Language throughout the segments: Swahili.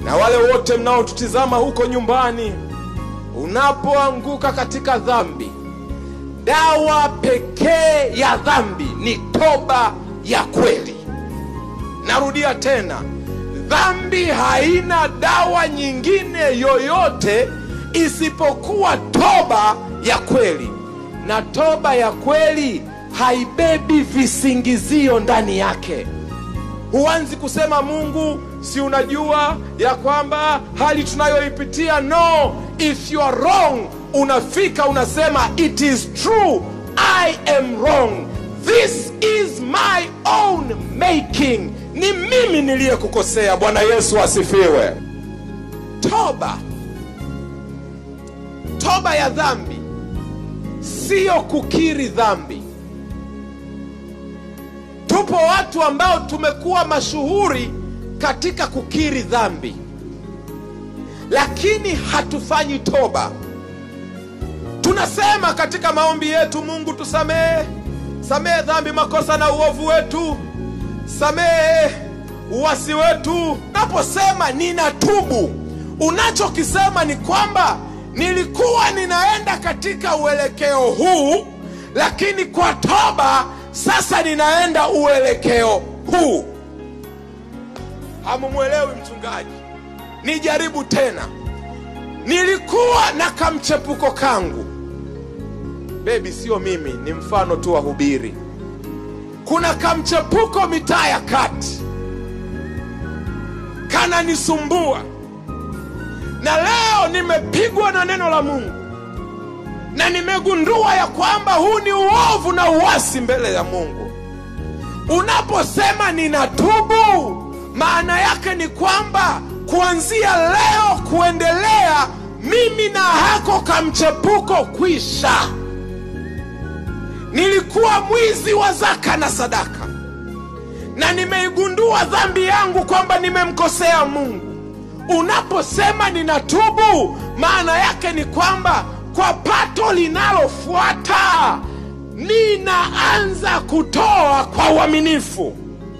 na wale wote mnaotutizama huko nyumbani, unapoanguka katika dhambi, dawa pekee ya dhambi ni toba ya kweli. Narudia tena, dhambi haina dawa nyingine yoyote isipokuwa toba ya kweli, na toba ya kweli haibebi visingizio ndani yake. Huanzi kusema Mungu, si unajua ya kwamba hali tunayoipitia. No, if you are wrong, unafika unasema it is true, I am wrong, this is my own making, ni mimi niliyekukosea. Bwana Yesu asifiwe. Toba, toba ya dhambi siyo kukiri dhambi. Tupo watu ambao tumekuwa mashuhuri katika kukiri dhambi, lakini hatufanyi toba. Tunasema katika maombi yetu, Mungu tusamehe, samehe dhambi, makosa na uovu wetu, samehe uwasi wetu. Naposema ninatubu, unachokisema ni kwamba nilikuwa ninaenda katika uelekeo huu, lakini kwa toba sasa ninaenda uelekeo huu. Hamumwelewi mchungaji? Nijaribu tena. Nilikuwa na kamchepuko kangu, bebi, sio mimi, ni mfano tu wa hubiri. Kuna kamchepuko mitaa ya kati kananisumbua, na leo nimepigwa na neno la Mungu na nimegundua ya kwamba huu ni uovu na uasi mbele ya Mungu. Unaposema ninatubu, maana yake ni kwamba kuanzia leo kuendelea, mimi na hako kamchepuko kwisha. Nilikuwa mwizi wa zaka na sadaka, na nimeigundua dhambi yangu kwamba nimemkosea Mungu. Unaposema ninatubu, maana yake ni kwamba kwa pato linalofuata ninaanza kutoa kwa uaminifu.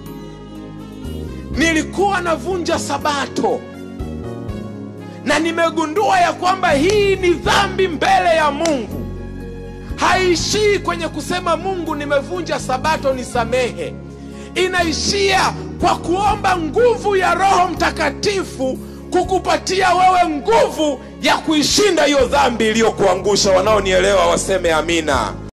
Nilikuwa navunja Sabato na nimegundua ya kwamba hii ni dhambi mbele ya Mungu. Haishii kwenye kusema Mungu, nimevunja Sabato, nisamehe. Inaishia kwa kuomba nguvu ya Roho Mtakatifu kukupatia wewe nguvu ya kuishinda hiyo dhambi iliyokuangusha. Wanaonielewa waseme amina.